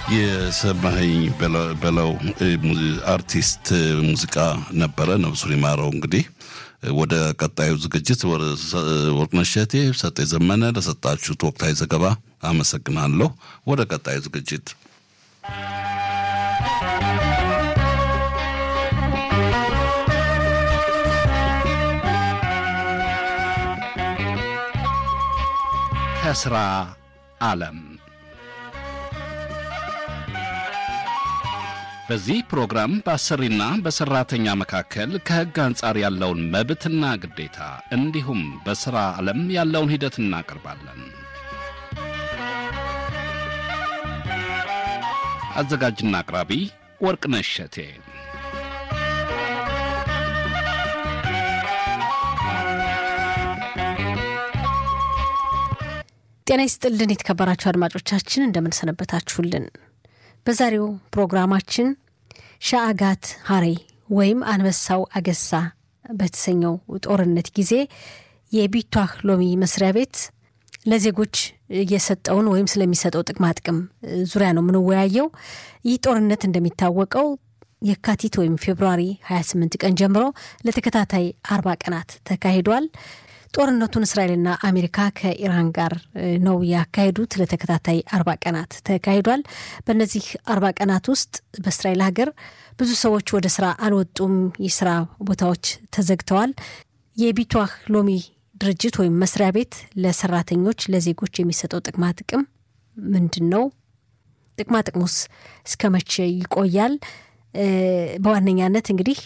የሰማኸኝ በለው አርቲስት ሙዚቃ ነበረ። ነብሱን ይማረው። እንግዲህ ወደ ቀጣዩ ዝግጅት ወርቅነሽ እሸቴ፣ ሰጤ ዘመነ ለሰጣችሁት ወቅታዊ ዘገባ አመሰግናለሁ። ወደ ቀጣዩ ዝግጅት ከስራ ዓለም በዚህ ፕሮግራም በአሰሪና በሰራተኛ መካከል ከሕግ አንጻር ያለውን መብትና ግዴታ እንዲሁም በሥራ ዓለም ያለውን ሂደት እናቀርባለን። አዘጋጅና አቅራቢ ወርቅነሽ እሸቴ። ጤና ይስጥልን የተከበራችሁ አድማጮቻችን እንደምንሰነበታችሁልን። በዛሬው ፕሮግራማችን ሻአጋት ሀሬ ወይም አንበሳው አገሳ በተሰኘው ጦርነት ጊዜ የቢቷህ ሎሚ መስሪያ ቤት ለዜጎች የሰጠውን ወይም ስለሚሰጠው ጥቅማ ጥቅም ዙሪያ ነው የምንወያየው። ይህ ጦርነት እንደሚታወቀው የካቲት ወይም ፌብሩዋሪ 28 ቀን ጀምሮ ለተከታታይ አርባ ቀናት ተካሂዷል። ጦርነቱን እስራኤልና አሜሪካ ከኢራን ጋር ነው ያካሄዱት። ለተከታታይ አርባ ቀናት ተካሂዷል። በእነዚህ አርባ ቀናት ውስጥ በእስራኤል ሀገር ብዙ ሰዎች ወደ ስራ አልወጡም። የስራ ቦታዎች ተዘግተዋል። የቢቷህ ሎሚ ድርጅት ወይም መስሪያ ቤት ለሰራተኞች ለዜጎች የሚሰጠው ጥቅማ ጥቅም ምንድን ነው? ጥቅማ ጥቅሙስ እስከ መቼ ይቆያል? በዋነኛነት እንግዲህ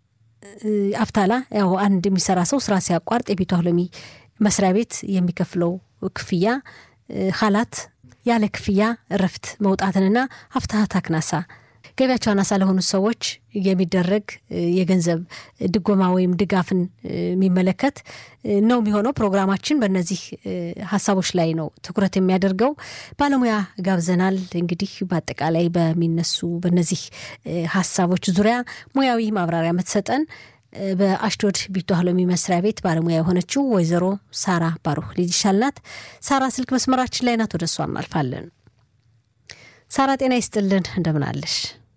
አፍታላ ያው አንድ የሚሰራ ሰው ስራ ሲያቋርጥ የቢቷ ሎሚ መስሪያ ቤት የሚከፍለው ክፍያ ሀላት ያለ ክፍያ እረፍት መውጣትንና አፍታሀት አክናሳ ገቢያቸው አናሳ ለሆኑ ሰዎች የሚደረግ የገንዘብ ድጎማ ወይም ድጋፍን የሚመለከት ነው የሚሆነው። ፕሮግራማችን በእነዚህ ሀሳቦች ላይ ነው ትኩረት የሚያደርገው። ባለሙያ ጋብዘናል። እንግዲህ በአጠቃላይ በሚነሱ በእነዚህ ሀሳቦች ዙሪያ ሙያዊ ማብራሪያ የምትሰጠን በአሽዶድ ቢቷህ ሎሚ መስሪያ ቤት ባለሙያ የሆነችው ወይዘሮ ሳራ ባሩክ ልጅ ይሻልናት። ሳራ ስልክ መስመራችን ላይ ናት። ወደ እሷ እናልፋለን። ሳራ ጤና ይስጥልን፣ እንደምን አለሽ?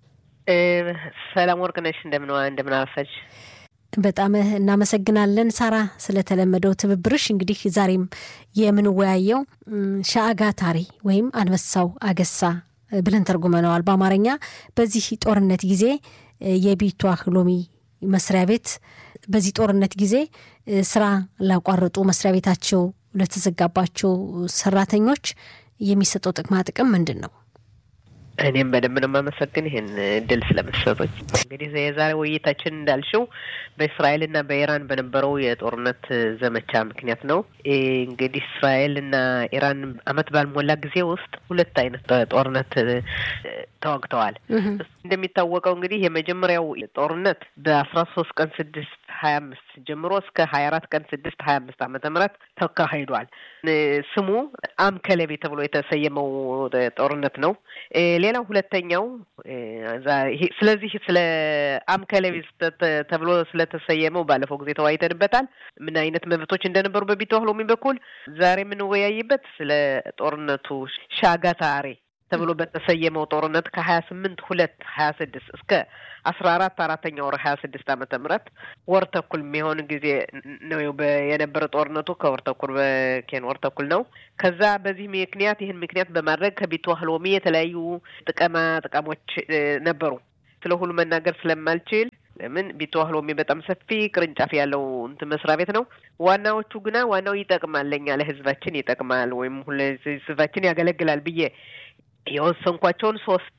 ሰላም ወርቅነሽ፣ እንደምን እንደምን አረፈች? በጣም እናመሰግናለን ሳራ ስለተለመደው ትብብርሽ። እንግዲህ ዛሬም የምንወያየው ሻአጋታሪ ወይም አንበሳው አገሳ ብለን ተርጉመነዋል በአማርኛ። በዚህ ጦርነት ጊዜ የቢቷህ ሎሚ መስሪያ ቤት በዚህ ጦርነት ጊዜ ስራ ላቋረጡ መስሪያ ቤታቸው ለተዘጋባቸው ሰራተኞች የሚሰጠው ጥቅማ ጥቅም ምንድን ነው? እኔም በደንብ ነው የማመሰግን ይህን እድል ስለመሰቶች። እንግዲህ የዛሬ ውይይታችን እንዳልሽው በእስራኤልና በኢራን በነበረው የጦርነት ዘመቻ ምክንያት ነው። እንግዲህ እስራኤልና ኢራን አመት ባልሞላ ጊዜ ውስጥ ሁለት አይነት ጦርነት ተዋግተዋል። እንደሚታወቀው እንግዲህ የመጀመሪያው ጦርነት በአስራ ሶስት ቀን ስድስት ሀያ አምስት ጀምሮ እስከ ሀያ አራት ቀን ስድስት ሀያ አምስት ዓመተ ምህረት ተካሂዷል። ስሙ አምከለቤ ተብሎ የተሰየመው ጦርነት ነው። ሌላው ሁለተኛው ስለዚህ ስለ አምከለቤ ተብሎ ስለተሰየመው ባለፈው ጊዜ ተወያይተንበታል። ምን አይነት መብቶች እንደነበሩ በቢቷህ ሎሚ በኩል ዛሬ የምንወያይበት ስለ ጦርነቱ ሻጋታሬ ተብሎ በተሰየመው ጦርነት ከሀያ ስምንት ሁለት ሀያ ስድስት እስከ አስራ አራት አራተኛ ወር ሀያ ስድስት ዓመተ ምህረት ወር ተኩል የሚሆን ጊዜ ነው የነበረ ጦርነቱ ከወር ተኩል በኬን ወር ተኩል ነው። ከዛ በዚህ ምክንያት ይህን ምክንያት በማድረግ ከቢቷህ ሎሚ የተለያዩ ጥቅማ ጥቅሞች ነበሩ። ስለ ሁሉ መናገር ስለማልችል ለምን ቢቷህ ሎሚ በጣም ሰፊ ቅርንጫፍ ያለው እንትን መስሪያ ቤት ነው። ዋናዎቹ ግና ዋናው ይጠቅማል፣ ለእኛ ለህዝባችን ይጠቅማል ወይም ህዝባችን ያገለግላል ብዬ የወሰንኳቸውን ሶስት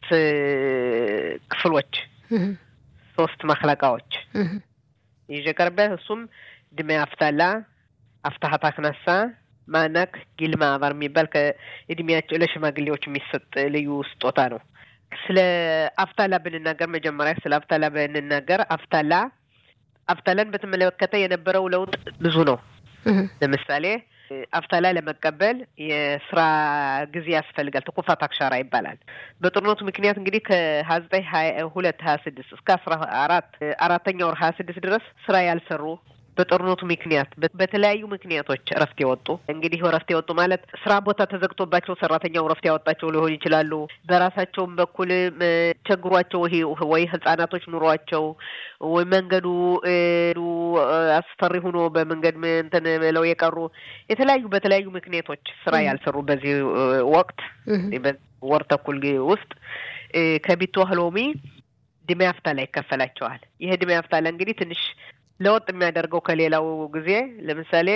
ክፍሎች ሶስት መክለቃዎች ይዤ ቀርበ እሱም ድሜ አፍታላ፣ አፍታሀት አክናሳ፣ ማናክ፣ ጊልማ አባር የሚባል ከእድሜያቸው ለሽማግሌዎች የሚሰጥ ልዩ ስጦታ ነው። ስለ አፍታላ ብንናገር መጀመሪያ ስለ አፍታላ ብንናገር አፍታላ አፍታላን በተመለከተ የነበረው ለውጥ ብዙ ነው። ለምሳሌ አፍታላ ለመቀበል የስራ ጊዜ ያስፈልጋል። ተኮፋት አክሻራ ይባላል። በጦርነቱ ምክንያት እንግዲህ ከሀያ ዘጠኝ ሀያ ሁለት ሀያ ስድስት እስከ አስራ አራት አራተኛ ወር ሀያ ስድስት ድረስ ስራ ያልሰሩ በጦርነቱ ምክንያት በተለያዩ ምክንያቶች እረፍት የወጡ እንግዲህ እረፍት የወጡ ማለት ስራ ቦታ ተዘግቶባቸው ሰራተኛው እረፍት ያወጣቸው ሊሆን ይችላሉ። በራሳቸውም በኩል ቸግሯቸው ወይ ህጻናቶች ኑሯቸው ወይ መንገዱ አስፈሪ ሆኖ በመንገድ እንትን ብለው የቀሩ የተለያዩ በተለያዩ ምክንያቶች ስራ ያልሰሩ በዚህ ወቅት ወር ተኩል ውስጥ ከቢትዋህ ሎሚ ድሜ አፍታላ ይከፈላቸዋል። ይህ ድሜ አፍታላ እንግዲህ ትንሽ ለወጥ የሚያደርገው ከሌላው ጊዜ ለምሳሌ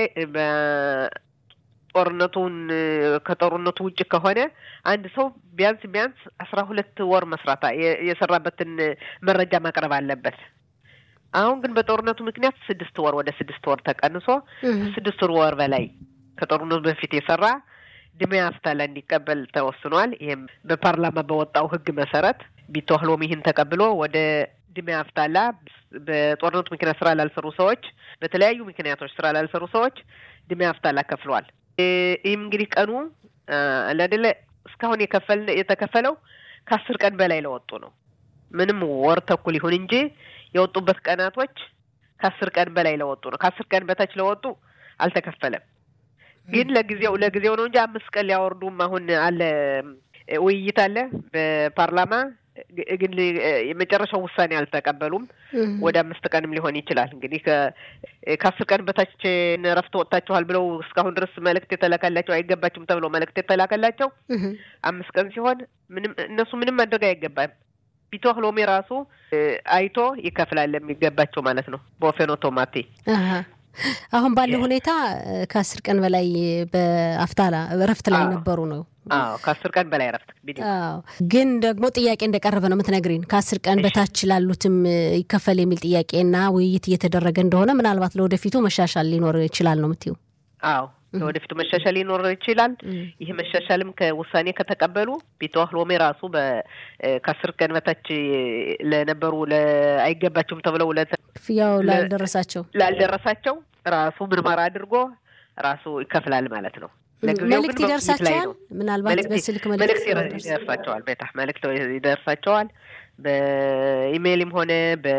ጦርነቱን ከጦርነቱ ውጭ ከሆነ አንድ ሰው ቢያንስ ቢያንስ አስራ ሁለት ወር መስራት የሰራበትን መረጃ ማቅረብ አለበት። አሁን ግን በጦርነቱ ምክንያት ስድስት ወር ወደ ስድስት ወር ተቀንሶ ስድስት ወር በላይ ከጦርነቱ በፊት የሰራ ድሜ አፍታላ እንዲቀበል ተወስኗል። ይህም በፓርላማ በወጣው ሕግ መሰረት ቢተዋህሎም ይህን ተቀብሎ ወደ ድሜ አፍታላ በጦርነቱ ምክንያት ስራ ላልሰሩ ሰዎች፣ በተለያዩ ምክንያቶች ስራ ላልሰሩ ሰዎች ድሜ አፍታላ ከፍሏል። ይህም እንግዲህ ቀኑ ለአደለ እስካሁን የከፈል የተከፈለው ከአስር ቀን በላይ ለወጡ ነው። ምንም ወር ተኩል ይሁን እንጂ የወጡበት ቀናቶች ከአስር ቀን በላይ ለወጡ ነው። ከአስር ቀን በታች ለወጡ አልተከፈለም። ግን ለጊዜው ለጊዜው ነው እንጂ አምስት ቀን ሊያወርዱም አሁን አለ ውይይት አለ በፓርላማ ግን የመጨረሻው ውሳኔ አልተቀበሉም። ወደ አምስት ቀንም ሊሆን ይችላል። እንግዲህ ከአስር ቀን በታች እረፍት ወጥታችኋል ብለው እስካሁን ድረስ መልእክት የተላከላቸው አይገባችሁም ተብለው መልእክት የተላከላቸው አምስት ቀን ሲሆን ምንም እነሱ ምንም ማድረግ አይገባም። ቢቶህ ሎሚ ራሱ አይቶ ይከፍላል የሚገባቸው ማለት ነው በወፌን ኦቶማቴ አሁን ባለው ሁኔታ ከአስር ቀን በላይ በአፍታላ እረፍት ላይ ነበሩ ነው። አዎ ከአስር ቀን በላይ እረፍት ግን ደግሞ ጥያቄ እንደቀረበ ነው የምትነግሪን። ከአስር ቀን በታች ላሉትም ይከፈል የሚል ጥያቄና ውይይት እየተደረገ እንደሆነ ምናልባት ለወደፊቱ መሻሻል ሊኖር ይችላል ነው የምትይው? አዎ ለወደፊቱ መሻሻል ሊኖር ይችላል። ይህ መሻሻልም ከውሳኔ ከተቀበሉ ቢተዋህ ሎሜ ራሱ ከአስር ቀን በታች ለነበሩ አይገባቸውም ተብለው ክፍያው ላልደረሳቸው ላልደረሳቸው ራሱ ምርመራ አድርጎ ራሱ ይከፍላል ማለት ነው። መልእክት ይደርሳቸዋል። ምናልባት በስልክ መልእክት ይደርሳቸዋል። ቤታ መልእክት ይደርሳቸዋል። በኢሜይልም ሆነ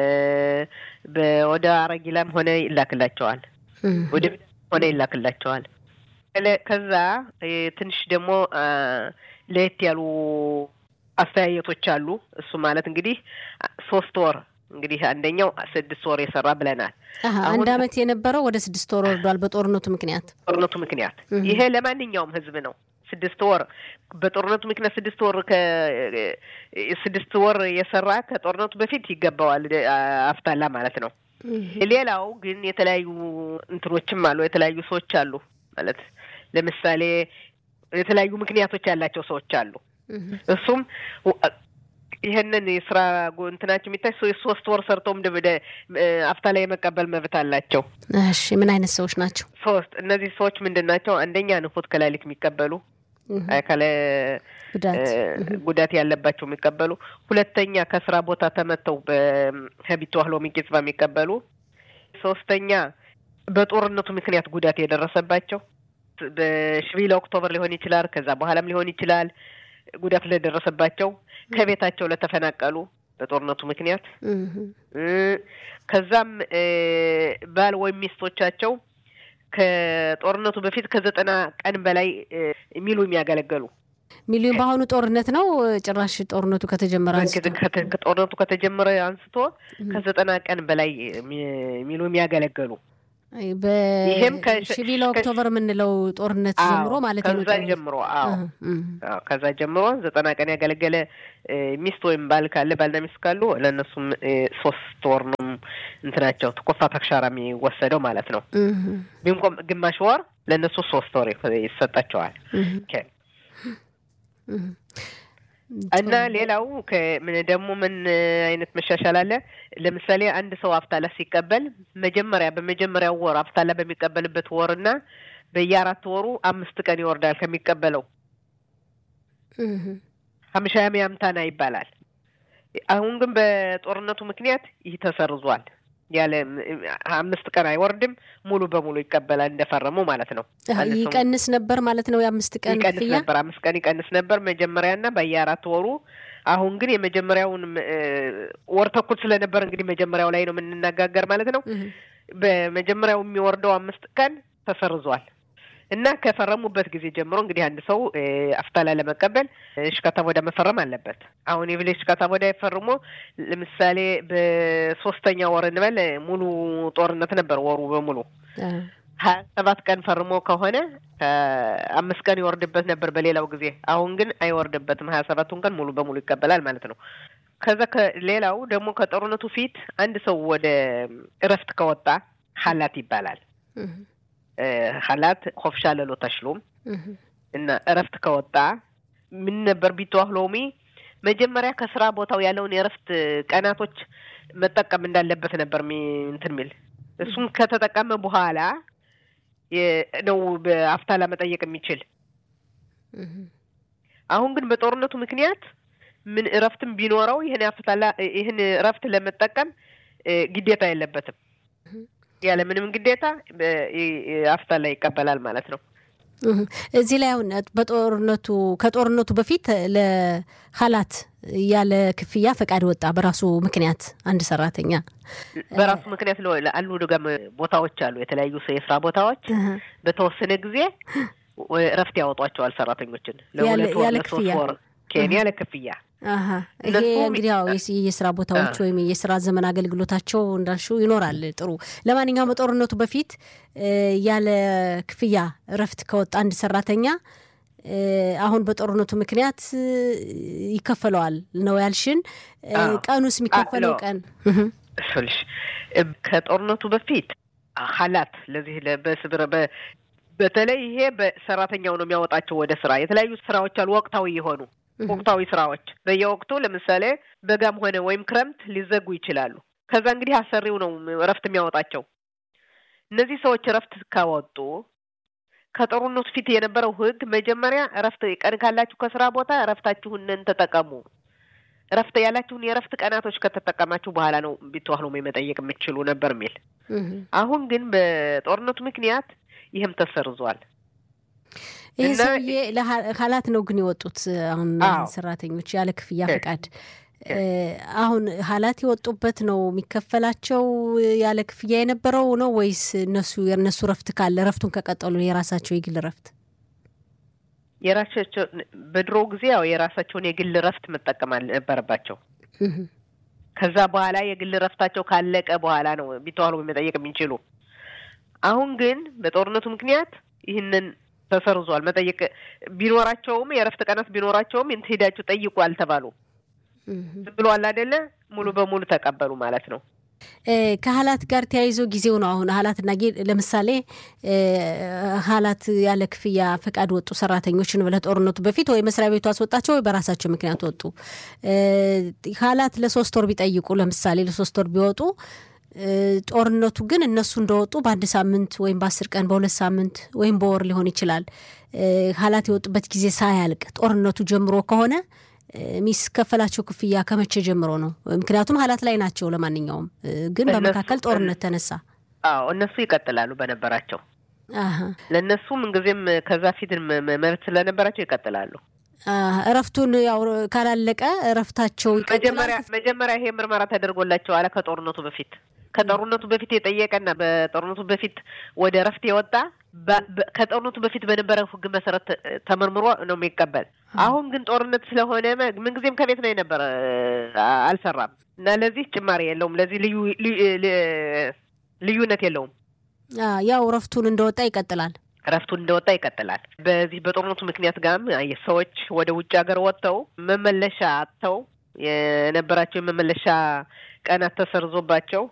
ወደ አረጊላም ሆነ ይላክላቸዋል። ወደ ሆነ ይላክላቸዋል። ከዛ ትንሽ ደግሞ ለየት ያሉ አስተያየቶች አሉ። እሱ ማለት እንግዲህ ሶስት ወር እንግዲህ አንደኛው ስድስት ወር የሰራ ብለናል። አንድ አመት የነበረው ወደ ስድስት ወር ወርዷል በጦርነቱ ምክንያት ጦርነቱ ምክንያት ይሄ ለማንኛውም ህዝብ ነው። ስድስት ወር በጦርነቱ ምክንያት ስድስት ወር ስድስት ወር የሰራ ከጦርነቱ በፊት ይገባዋል አፍታላ ማለት ነው። ሌላው ግን የተለያዩ እንትኖችም አሉ። የተለያዩ ሰዎች አሉ ማለት ለምሳሌ የተለያዩ ምክንያቶች ያላቸው ሰዎች አሉ። እሱም ይህንን የስራ እንትናቸው የሚታይ ሶስት ወር ሰርተውም አፍታላ የመቀበል መብት አላቸው። እሺ ምን አይነት ሰዎች ናቸው? ሶስት እነዚህ ሰዎች ምንድን ናቸው? አንደኛ ንፉት ከላሊት የሚቀበሉ አካለ ጉዳት ያለባቸው የሚቀበሉ፣ ሁለተኛ ከስራ ቦታ ተመተው በሀቢት ዋህሎ ሚቄጽባ የሚቀበሉ፣ ሶስተኛ በጦርነቱ ምክንያት ጉዳት የደረሰባቸው በሽቢለ ኦክቶበር ሊሆን ይችላል፣ ከዛ በኋላም ሊሆን ይችላል ጉዳት ለደረሰባቸው ከቤታቸው ለተፈናቀሉ በጦርነቱ ምክንያት ከዛም ባል ወይም ሚስቶቻቸው ከጦርነቱ በፊት ከዘጠና ቀን በላይ ሚሉ የሚያገለገሉ ሚሊዮን በአሁኑ ጦርነት ነው። ጭራሽ ጦርነቱ ከተጀመረ አንስቶ ጦርነቱ ከተጀመረ አንስቶ ከዘጠና ቀን በላይ ሚሉ የሚያገለገሉ ይህም ከሲቪል ኦክቶበር የምንለው ጦርነት ጀምሮ ማለት ነው። ከዛ ጀምሮ አዎ፣ ከዛ ጀምሮ ዘጠና ቀን ያገለገለ ሚስት ወይም ባል ካለ ባልና ሚስት ካሉ ለእነሱም ሶስት ወር ነው እንትናቸው ተኮፋ ተክሻራ የሚወሰደው ማለት ነው። ቢንቆም ግማሽ ወር ለእነሱ ሶስት ወር ይሰጣቸዋል። እና ሌላው ምን ደግሞ ምን አይነት መሻሻል አለ? ለምሳሌ አንድ ሰው አፍታላ ሲቀበል መጀመሪያ በመጀመሪያው ወር አፍታላ በሚቀበልበት ወርና በየአራት ወሩ አምስት ቀን ይወርዳል ከሚቀበለው ሀምሻ ያምታና ይባላል። አሁን ግን በጦርነቱ ምክንያት ይህ ተሰርዟል። ያለ አምስት ቀን አይወርድም፣ ሙሉ በሙሉ ይቀበላል እንደፈረሙ ማለት ነው። ይቀንስ ነበር ማለት ነው። የአምስት ቀን ይቀንስ ነበር፣ አምስት ቀን ይቀንስ ነበር መጀመሪያና በየአራት ወሩ። አሁን ግን የመጀመሪያውን ወር ተኩል ስለነበር እንግዲህ መጀመሪያው ላይ ነው የምንነጋገር ማለት ነው። በመጀመሪያው የሚወርደው አምስት ቀን ተሰርዟል እና ከፈረሙበት ጊዜ ጀምሮ እንግዲህ አንድ ሰው አፍታላ ለመቀበል ሽካታ ቦዳ መፈረም አለበት። አሁን የብሌ ሽካታ ቦዳ ፈርሞ ለምሳሌ በሶስተኛ ወር እንበል ሙሉ ጦርነት ነበር ወሩ በሙሉ ሀያ ሰባት ቀን ፈርሞ ከሆነ ከአምስት ቀን ይወርድበት ነበር በሌላው ጊዜ። አሁን ግን አይወርድበትም። ሀያ ሰባቱን ቀን ሙሉ በሙሉ ይቀበላል ማለት ነው። ከዛ ከሌላው ደግሞ ከጦርነቱ ፊት አንድ ሰው ወደ እረፍት ከወጣ ሀላት ይባላል። ሀላት ኮፍሻ ለሎ ተሽሎም እና እረፍት ከወጣ ምን ነበር ቢተዋህ ሎሚ መጀመሪያ ከስራ ቦታው ያለውን የእረፍት ቀናቶች መጠቀም እንዳለበት ነበር እንትን ሚል እሱም ከተጠቀመ በኋላ ነው በአፍታላ መጠየቅ የሚችል። አሁን ግን በጦርነቱ ምክንያት ምን እረፍትም ቢኖረው ይህን አፍታላ ይህን እረፍት ለመጠቀም ግዴታ የለበትም። ያለ ምንም ግዴታ አፍታላ ይቀበላል ማለት ነው። እዚህ ላይ አሁን በጦርነቱ ከጦርነቱ በፊት ለሀላት ያለ ክፍያ ፈቃድ ወጣ በራሱ ምክንያት አንድ ሰራተኛ በራሱ ምክንያት አሉ ደጋም ቦታዎች አሉ የተለያዩ የስራ ቦታዎች በተወሰነ ጊዜ እረፍት ያወጧቸዋል ሰራተኞችን ለሁለት ወር ለሶስት ወር ኬንያ ለክፍያ ይሄ እንግዲህ ያው የስራ ቦታዎች ወይም የስራ ዘመን አገልግሎታቸው እንዳልሽው ይኖራል። ጥሩ። ለማንኛውም በጦርነቱ በፊት ያለ ክፍያ እረፍት ከወጣ አንድ ሰራተኛ አሁን በጦርነቱ ምክንያት ይከፈለዋል ነው ያልሽን። ቀኑስ የሚከፈለው ቀን ስልሽ ከጦርነቱ በፊት ሀላት ለዚህ በስብረ በተለይ ይሄ በሰራተኛው ነው የሚያወጣቸው ወደ ስራ። የተለያዩ ስራዎች አሉ ወቅታዊ የሆኑ ወቅታዊ ስራዎች በየወቅቱ ለምሳሌ በጋም ሆነ ወይም ክረምት ሊዘጉ ይችላሉ። ከዛ እንግዲህ አሰሪው ነው እረፍት የሚያወጣቸው። እነዚህ ሰዎች እረፍት ካወጡ ከጦርነቱ ፊት የነበረው ሕግ መጀመሪያ እረፍት ቀን ካላችሁ ከስራ ቦታ እረፍታችሁንን ተጠቀሙ። እረፍት ያላችሁን የእረፍት ቀናቶች ከተጠቀማችሁ በኋላ ነው ቢተዋህሎ መጠየቅ የምትችሉ ነበር የሚል። አሁን ግን በጦርነቱ ምክንያት ይህም ተሰርዟል። ይህ ሰውዬ ለሀላት ነው ግን የወጡት አሁን ሰራተኞች ያለ ክፍያ ፈቃድ። አሁን ሀላት የወጡበት ነው የሚከፈላቸው ያለ ክፍያ የነበረው ነው ወይስ እነሱ የእነሱ ረፍት ካለ ረፍቱን ከቀጠሉ የራሳቸው የግል ረፍት የራሳቸው በድሮ ጊዜ ያው የራሳቸውን የግል ረፍት መጠቀም ነበረባቸው። ከዛ በኋላ የግል ረፍታቸው ካለቀ በኋላ ነው ቢተዋሉ መጠየቅ የሚችሉ። አሁን ግን በጦርነቱ ምክንያት ይህንን ተሰርዟል። መጠየቅ ቢኖራቸውም የእረፍት ቀናት ቢኖራቸውም ሄዳችሁ ጠይቁ አልተባሉ። ዝም ብሏል አይደለ? ሙሉ በሙሉ ተቀበሉ ማለት ነው። ከሀላት ጋር ተያይዞ ጊዜው ነው አሁን ሀላትና ለምሳሌ ሀላት ያለ ክፍያ ፈቃድ ወጡ ሰራተኞችን ለጦርነቱ በፊት ወይ መስሪያ ቤቱ አስወጣቸው ወይ በራሳቸው ምክንያት ወጡ። ሀላት ለሶስት ወር ቢጠይቁ ለምሳሌ ለሶስት ወር ቢወጡ ጦርነቱ ግን እነሱ እንደወጡ በአንድ ሳምንት ወይም በአስር ቀን በሁለት ሳምንት ወይም በወር ሊሆን ይችላል። ሀላት የወጡበት ጊዜ ሳያልቅ ጦርነቱ ጀምሮ ከሆነ የሚስከፈላቸው ክፍያ ከመቼ ጀምሮ ነው? ምክንያቱም ሀላት ላይ ናቸው። ለማንኛውም ግን በመካከል ጦርነት ተነሳ። አዎ እነሱ ይቀጥላሉ በነበራቸው ለእነሱ ምንጊዜም ከዛ ፊት መብት ስለነበራቸው ይቀጥላሉ። እረፍቱን ያው ካላለቀ እረፍታቸው መጀመሪያ መጀመሪያ ይሄ ምርመራ ተደርጎላቸው አለ ከጦርነቱ በፊት ከጦርነቱ በፊት የጠየቀና በጦርነቱ በፊት ወደ እረፍት የወጣ ከጦርነቱ በፊት በነበረው ሕግ መሰረት ተመርምሮ ነው የሚቀበል። አሁን ግን ጦርነት ስለሆነ ምንጊዜም ከቤት ነው የነበረ አልሰራም እና ለዚህ ጭማሪ የለውም። ለዚህ ልዩ ልዩነት የለውም። ያው እረፍቱን እንደወጣ ይቀጥላል። እረፍቱን እንደወጣ ይቀጥላል። በዚህ በጦርነቱ ምክንያት ጋም ሰዎች ወደ ውጭ ሀገር ወጥተው መመለሻ አጥተው የነበራቸው የመመለሻ ቀናት ተሰርዞባቸው